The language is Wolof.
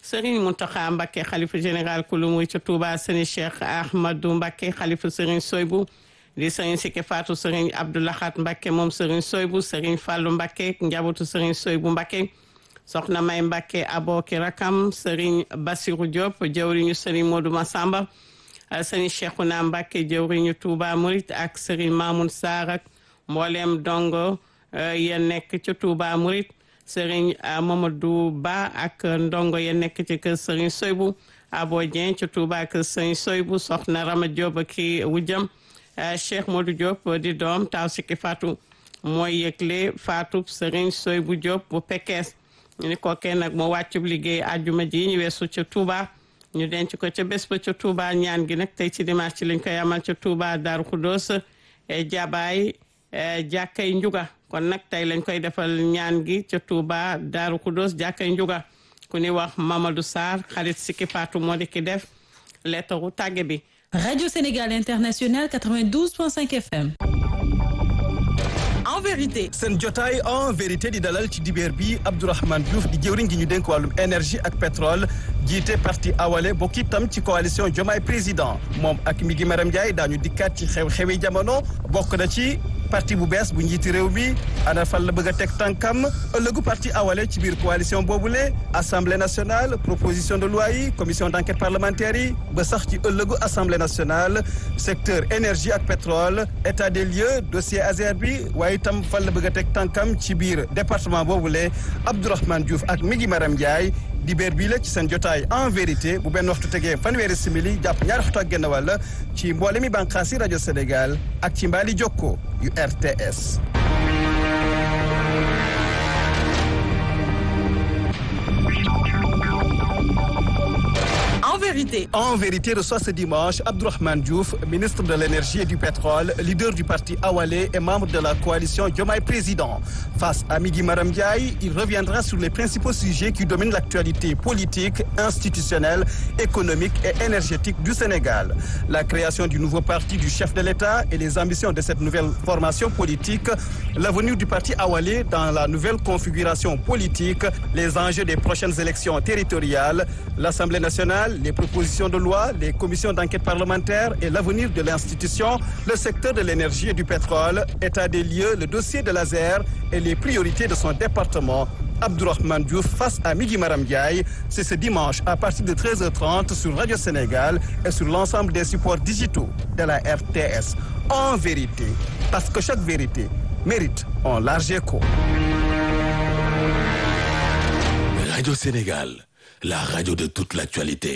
Serigne Mountakha Mbacké xalifa général kulu muy ca Touba Serigne Cheikh Ahmadou Mbacké xalifa Serigne Soybou di Serigne Sike Fatou Serigne Abdoulahat Mbacké moom Serigne Soybou Serigne Fallou Mbacké njabootu Serigne Soybou Mbacké soxna May Mbacké aboki rakam Serigne Bassirou Diop jëwriñu Serigne Modou Massamba Serigne Cheikhouna Mbacké jëwriñu Touba Mouride ak Serigne Mamoun Sarr ak mbooleem dongo ya nekk ca Touba Mouride Serigne Mamadou Ba ak ndongo ya nekk ci kër Serigne Soybou Abo Dieng ca Touba kër Serigne Soybou soxna Rama Diop ki wujjam Cheikh Modou Diop di doom taw sikki Fatou mooy yëgle Fatou Serigne Soybou Diop bu Pekes ñu ni kookee nag moo wàccub liggéey àjjuma ji ñu weesu ca Touba ñu denc ko ca bés ba ca Touba ñaan gi nag tey ci dimanche ci lañ koy amal ca Touba Darou Khoudoss jabaay jàkkay njuga kon nag tey lañ koy defal ñaan gi ca Touba Darou Khoudoss jàkkay njuga ku ni wax Mamadou Sarr xarit sikki Fatou moo di ki def leetaru tàgge bi Radio Sénégal International 92.5 FM. en vérité. seen jotaay en vérité di dalal ci dibeer bi Abdourahmane Diouf di jëwriñ gi ñu dénk wàllum énergie ak pétrole jiite parti awale bokk itam ci coalition Diomaye président moom ak mi gi Maram Ndiaye daañu dikkaat ci xew-xewi jamono bokk na ci parti bu bees bu njiiti réew mi ana fan la bëgg a teg tànkam ëllëgu parti awale ci biir coalition boobule assemblée nationale proposition de loi yi commission d' enquête parlementaire yi ba sax ci ëllëgu assemblée nationale secteur énergie ak pétrole état des lieux dossier Azer bi waaye itam fan la bëgg a teg tànkam ci biir département boobule Abdourahmane Diouf ak mi ngi Maram Ndiaye dibeer bii la ci seen jotaay en vérité bu benn waxtu tegee fanweeri simili jàpp ñaari waxtu ak genn wàll ci mboole mi bànqaasi rajo Sénégal ak ci mbaali jokko yu RTS. en vérité. En vérité, reçoit ce dimanche Abdourahmane Diouf, ministre de l'énergie et du pétrole, leader du parti Awalé et membre de la coalition Diomaye Président. Face à Migui Maram Ndiaye, il reviendra sur les principaux sujets qui dominent l'actualité politique, institutionnelle, économique et énergétique du Sénégal. La création du nouveau parti du chef de l'État et les ambitions de cette nouvelle formation politique, l'avenir du parti Awalé dans la nouvelle configuration politique, les enjeux des prochaines élections territoriales, l'Assemblée nationale, les propositions de loi, les commissions d'enquête parlementaire et l'avenir de l'institution, le secteur de l'énergie et du pétrole, état des lieux, le dossier de l'ASER et les priorités de son département. Abdourahmane Diouf face à Migui Maram Ndiaye, c'est ce dimanche à partir de 13h30 sur Radio Sénégal et sur l'ensemble des supports digitaux de la RTS. En vérité, parce que chaque vérité mérite un large écho. Radio Sénégal, la radio de toute l'actualité.